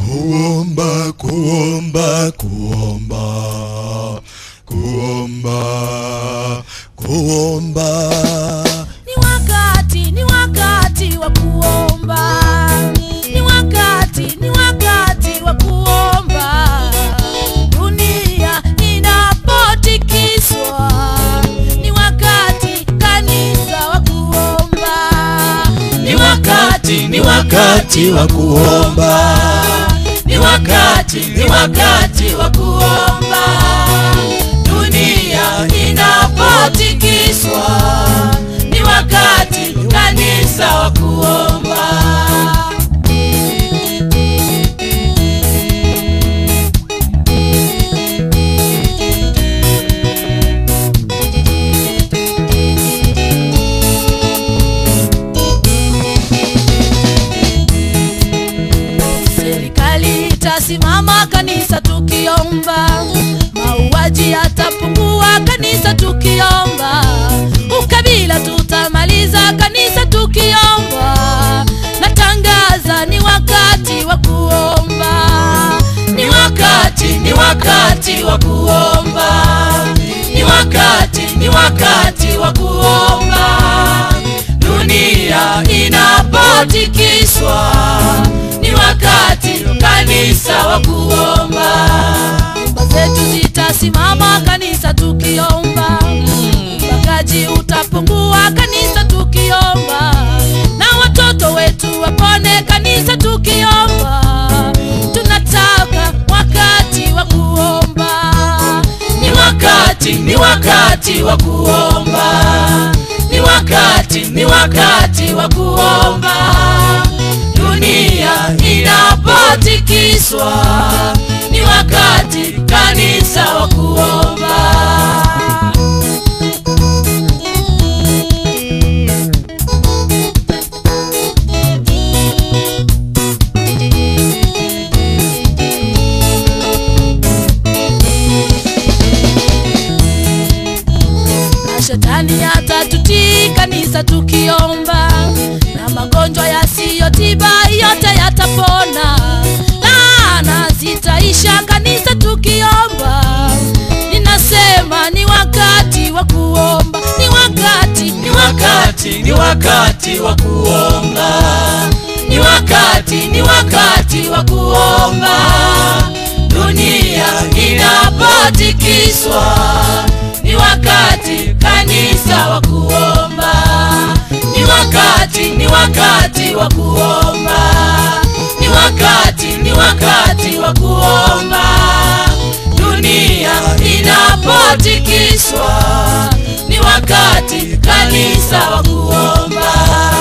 kuomba kuomba kuomba kuomba kuomba ni wakati ni wakati wa kuomba ni wakati ni wakati wa kuomba dunia inapotikiswa ni wakati kanisa wa kuomba ni wakati ni wakati wa kuomba ni wakati ni wakati wa kuomba dunia inapotikiswa ni wakati kanisa wa kuomba serikali itasimama kanisa tukiomba mauaji yatapungua kanisa tukiomba ukabila tutamaliza kanisa tukiomba natangaza ni wakati wa kuomba ni wakati ni wakati wa kuomba ni wakati ni wakati wa kuomba dunia inapotikiswa ni wakati kanisa wa kuomba nyumba zetu zitasimama kanisa tukiomba ubakaji utapungua kanisa tukiomba na watoto wetu wapone kanisa tukiomba tunataka wakati wa kuomba ni wakati ni wakati wa kuomba ni wakati ni wakati wa kuomba dunia inapotikiswa ni wakati kanisa wa kuomba na shetani atatutii kanisa tukiomba na magonjwa yasiyotiba yote yatapona laana zitaisha kanisa tukiomba ninasema ni wakati wa kuomba ni wakati ni wakati ni wakati wa kuomba ni wakati ni wakati wa kuomba dunia inapotikiswa ni wakati kanisa wa kuomba ni wakati ni wakati wa kuomba ni wakati ni wakati wa kuomba dunia inapotikiswa ni wakati kanisa wa kuomba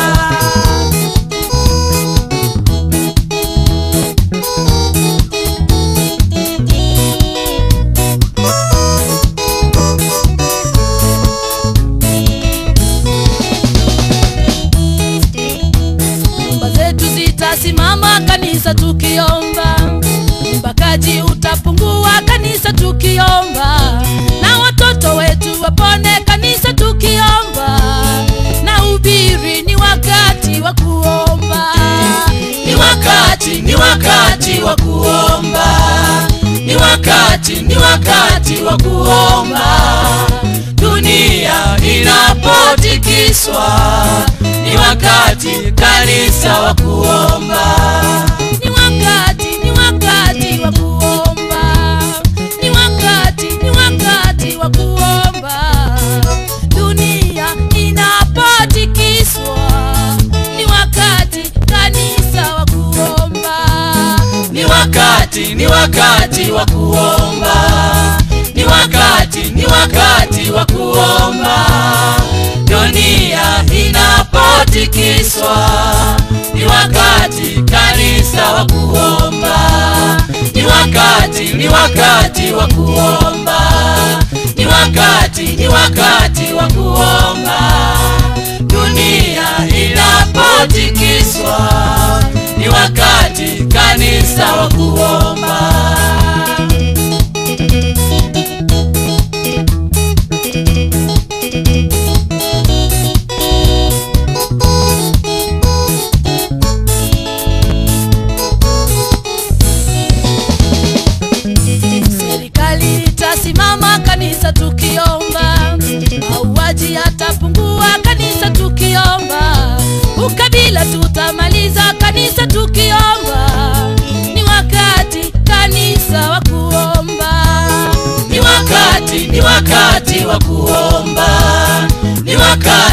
nyumba zetu zitasimama kanisa tukiomba ubakaji utapungua kanisa tukiomba na watoto wetu wapone kanisa tukiomba na ubiri ni wakati wa kuomba ni wakati ni wakati wa kuomba ni wakati ni wakati wa kuomba dunia inapotikiswa ni wakati kanisa wa kuomba ni wakati ni wakati wa kuomba ni wakati ni wakati wa kuomba dunia inapotikiswa ni wakati kanisa wa kuomba ni wakati ni wakati wa kuomba ni wakati ni wakati wa kuomba dunia inapotikiswa ni wakati kanisa wa kuomba ni wakati ni wakati wa kuomba ni wakati ni wakati wa kuomba dunia inapotikiswa ni wakati kanisa wa kuomba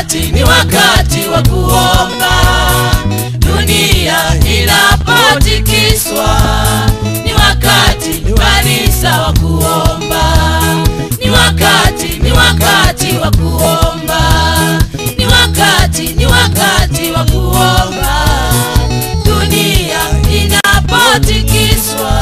wakati ni wakati wa kuomba dunia inapotikiswa ni wakati kanisa wa kuomba ni wakati ni wakati wa kuomba ni wakati ni wakati wa kuomba dunia inapotikiswa